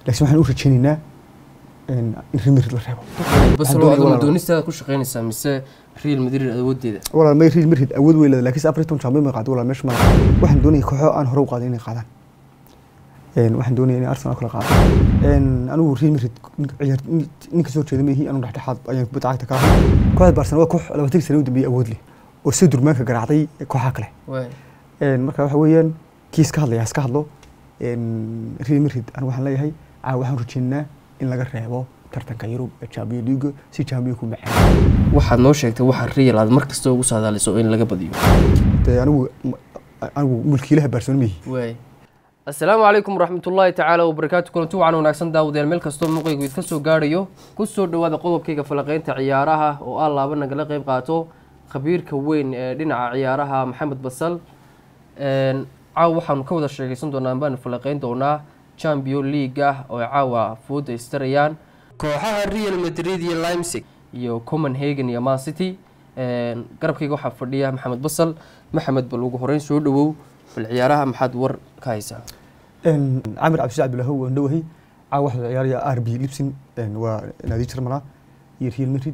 laakiin waxaan u rajaynaynaa in Real Madrid la reebo basalo doonaya aduna walaal. doonistaada ku shaqaynaysaa mise real madrid awoodeeda walaal may Real Madrid awood wey leedahay laakiin Everton champion ma qaado walaal meesha ma laha waxaan doonayay kooxo aan hore u qaadin inay qaadaan een waxaan doonayay inay Arsenal kala qaado een anigu Real Madrid ninka ciyaar ninka soo jeeda meehi anu dhexdhexaad ayaan kubadda cagta ka ahay kooxda Barcelona waa koox labaatan sano u dambeeyay awood leh oo si durmaanka garaacday kooxaha kale waay een marka waxa weeyaan kiis ka hadlaya iska hadlo een Real Madrid anigu waxaan leeyahay caa waxaan rajaynaynaa in laga reebo tartanka Yurub ee Champions League si Champions ku macaan waxaad noo sheegtay waxa real aad mar kasta ugu saadaaliso in laga badiyo dee anigu anigu mulkiilaha Barcelona meehi waay asalaamu calaykum waraxmatullaahi tacaala wabarakaatu kulanti wacan wanaagsan daawadayaal meel kastoo muuqaygu idka soo gaadhayo ku soo dhowaada qodobkayga falaqeynta ciyaaraha oo ah laaba nagala qeyb qaato khabiirka weyn ee dhinaca ciyaaraha maxamed basal Een, caawa waxaanu ka wada sheegaysan doonaa baanu falaqeyn doonaa champion league ah oo ay caawa fooda istarayaan kooxaha real madrid iyo limsig iyo copenhagen iyo man city Een, garabkayga waxaa fadhiya maxamed basal maxamed bal ugu horeyn soo dhawow bal ciyaaraha maxaad war ka haysaa een Camir Cabdi Abdullah waan dhawahay caa waxa uu ciyaaraya RB Leipzig een waa naadi Jarmalaa iyo Real Madrid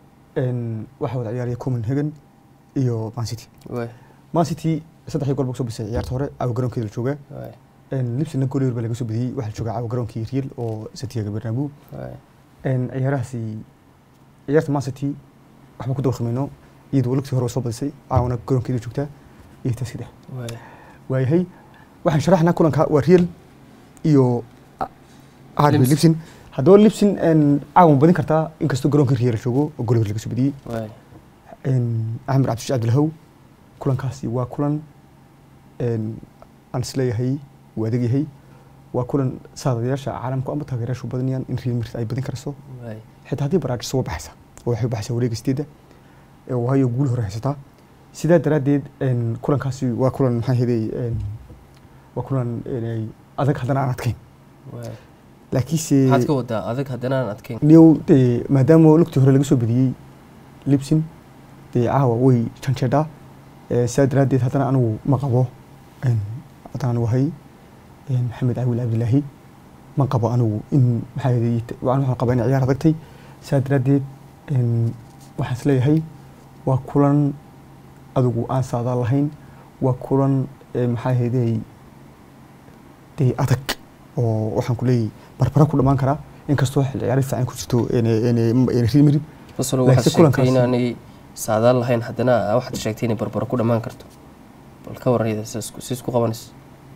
een waxa uu ciyaaraya Copenhagen iyo Man City waay Man City saddex gool buu soo bisay ciyaarta hore caawa garoonkeeda la joogaa waay een Leipzigna gool yar baa laga soo badiyay waxa la joogaa caawa garoonkii Real oo Santiago Bernabeu waay een ciyaarahaasi ciyaarta Man City waxba ku dawaqmayno iyadoo lugtii hore soo badisay caawana garoonkeeda joogtaa iyo taas saddex waay waayahay waxaan sharaxnaa kulanka waa real iyo RB Leipzig. Leipzig haddaba Leipzig een caawan badin kartaa inkastoo garoonka real joogo oo gool laga soo badiyey waay een Axmed Cabdi Cabdilahow kulankaasi waa kulan een aan isleeyahay uu adag yahay waa kulan saadayaasha caalamku ama taageerayaashu badanayaan in Real Madrid ay badin karayso waay xitaa haddii Barcelona soo baxaysa oo waxay u baxaysaa wareega sideeda ee waayo guul hore haysataa sidaa daraaddeed een kulankaasi waa kulan maxaa heday een waa kulan een ay adag haddana aan adkayn waay laakiinse maxaad ka wadaa adag haddana aan adkeyn new dee maadaama lugtii hore laga soo badiyey Leipzig dee caawa way janjeedhaa ee sidaa daraaddeed haddana anigu ma qabo een haddana anigu ahay een maxamed caawil cabdilaahi ma qabo anigu in maxaa yeelay waan waxaan qabaa in ciyaar adagtay sidaa daraaddeed een waxaan isleeyahay waa kulan adigu aan saadaal lahayn waa kulan ee maxaa yeelay dee adag oo waxaan ku leeyahay barbara ku dhammaan karaa inkastoo xil ciyaari fiican ku jirto een een een Real Madrid basalo Laakiin waxaad kulankaasi- sheegtay inaanay saadaal lahayn haddana waxaad sheegtay inay barbaro ku dhammaan karto bal ka waran iyada si isku qabanayso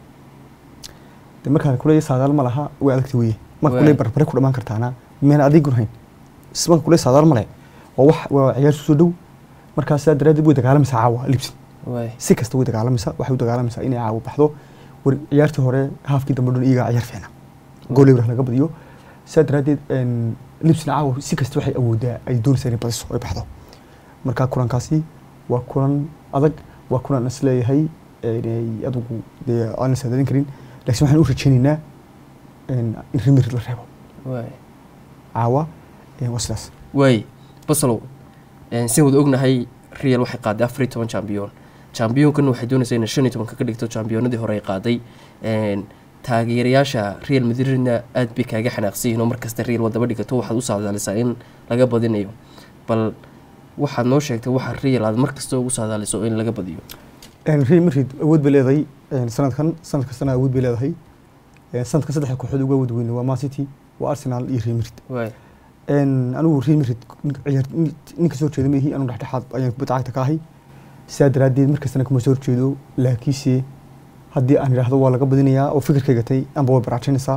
de markaan kuleeyahay saadaal ma laha way adagta weye marka Waay. kuleeyahay barbare ku dhammaan kartaana miyaan adigun hayn s marka kuleeyahay saadaal ma leh waa wax waa ciyaar soo dhow markaa sidaa daraaddeed way dagaalamaysaa caawa Leipzig waay si kasta way dagaalamaysaa waxay u dagaalamaysaa inay caawa baxdo war ciyaartii hore haafkii dambe dhan iyagaa ciyaar fiicna gool eber laga badiyo sidaa daraaddeed een Leipzigna caawa si kasta waxay awoodaa ay doonaysaa inay badiso ay baxdo marka kulankaasi waa kulan adag waa kulan is leeyahay inay adigu dee aan la saadaalin karin laakiin waxaan u rajaynaynaa een in Real Madrid la reebo waay caawa een waa sidaas waay basalow si wada ognahay real waxay qaaday afar iyo toban champion championkana waxay doonaysaa inay shan iyo tobanka ka dhigto championadii hore ay qaaday Een, taageerayaasha real madridna aad bay kaaga xanaaqsan yihiin oo markasta real wadaba dhigato waxaad u saadaalisaa in laga badinayo bal waxaad noo sheegtay waxa real aad markasta ugu saadaaliso in laga badiyo een Real Madrid awood bay leedahay een sanadkan sanad kastana awood bay leedahay een sanadkan saddex kooxood uga awood weyn waa Man City waa Arsenal iyo Real Madrid waay een anigu Real Madrid ninka ciyaar ninka soo jeeda meehi anu dhexdhexaad ayaan kubadda cagta ka ahay sidaa daraaddeed markastana kuma soo horjeedo laakiinse haddii aan idhaahdo waa laga badinayaa oo fikirkayga tay amba way baraajaynaysaa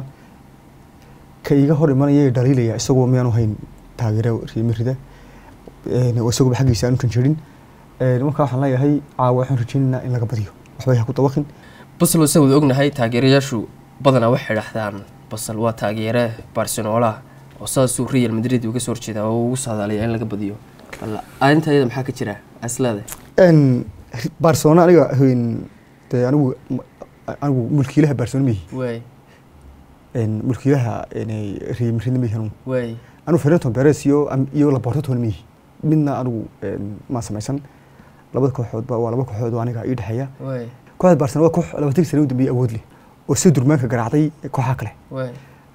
ka iga hor imanaya ee dhaliilaya isagoo miyaanu hayn taageero Real Madrid een oo isagoo xaggiisa aanu janjeerin een marka waxaan leeyahay caawa waxaan rajaynaynaa in laga badiyo waxba ha ku dawaqin basalo se wada ognahay taageerayaashu badanaa waxay dhahdaan basal waa taageere barcelona oo saasuu real madrid uga soo horjeedaa oo ugu saadaalaya in laga badiyo bal arrinta iyada maxaa ka jira aslaada een Barcelona aniga hayn dee anigu anigu mulkiilaha Barcelona mihi waay een mulkiilaha een Real Madrid mihi anu waay anu Ferran Perez iyo am- iyo Laporta toon mihi midna anigu een ma samaysan labada kooxood ba waa laba kooxood oo aniga ii dhaxeeya waay kooxda Barcelona waa koox labaatan sano u dambeeyay awood leh oo si durmaanka garaacday kooxaha kale waay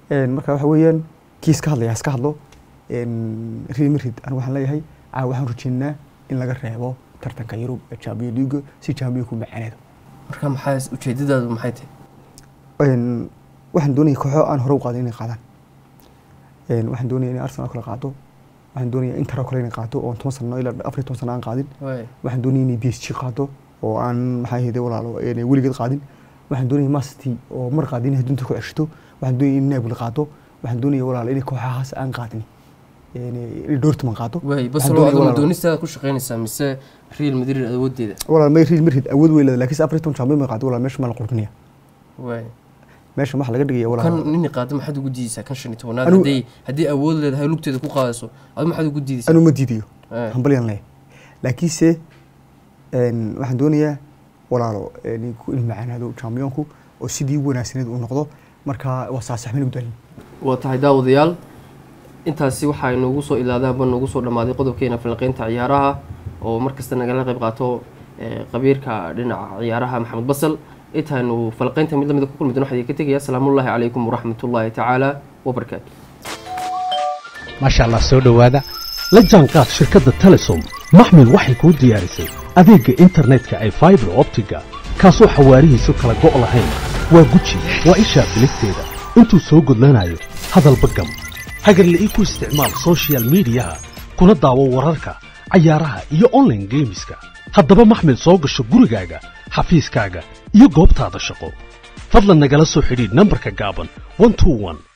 Een, marka waxa weeyaan kiis ka hadlaya iska hadlo Een, real madrid anigu waxaan leeyahay caawa waxaan rajeynaa in laga reebo tartanka yurub ee champion league si champion ku macaneedo marka maxaa ujeedadaadu maxay tahay Een, waxaan doonaya kooxo aan hore u qaadin inay qaadaan Een, waxaan doonaya inay arsenal kale qaado waxaan doonaya inter oo kale inay qaado oo toban sano ilaa afar iyo toban sano aan qaadin waay waxaan doonaya inay b s g qaado oo aan maxaa ahayde walaalo inay weligeed qaadin waxaan doonaya masty oo mar qaadin inay dunta ku ceshito waxaan doonaya in napoli qaado waxaan doonaya walaalo inay kooxahaas aan qaadin inay dortmund qaado waay Waxaan basalo doonaya aduma walaalo- doonistaada ku shaqaynaysaa mise real madrid awoodeeda walaal may real madrid awood wey leedahay laakiin se afar iyo toban champion bay qaado walaal meesha ma la qurdinaya waay meesha waxaa laga dhigaya kan walaal nini qaada maxaad ugu diideysaa kan shan iyo tobanaad Anigu- haddii haddii awood leedahay lugteeda ku qaadayso adu maxaad ugu diideysaa anu ma diidayo Eh. hambalyan leeyahay laakiinse een, waxaan doonayaa walaalo inay ku ilmacaanaado championku oo sidii wanaagsaneed uu noqdo marka waa saasaxmin u daalin waa tahay daawadayaal intaasi waxaa inoogu soo ilaadaanba noogu soo dhammaaday qodobkeena falanqeynta ciyaaraha oo markasta nagala qayb qaato eh, qabiirka dhinaca ciyaaraha maxamed basal intaanu falanqeynta mid lamida ku kulmi doon waxaa idinka tegaya asalaamullaahi calaykum waraxmatullaahi tacaala wabarakaatu maasha allah soo dhowaada la jaanqaad shirkadda telesom maxmil waxay kuu diyaarisay adeegga internetka ee faibar optiga kaasoo xawaarihiisu kala go' lahayn waa guji waa ishaa biligteeda intuu soo gudlanayo hadalba gam hagarla'ii ku isticmaal soshiyal miidiyaha kuna daawo wararka cayaaraha iyo online geemiska haddaba maxmil soo gasho gurigaaga xafiiskaaga iyo goobtaada shaqo fadlan nagala soo xidhiidh nambarka gaaban 121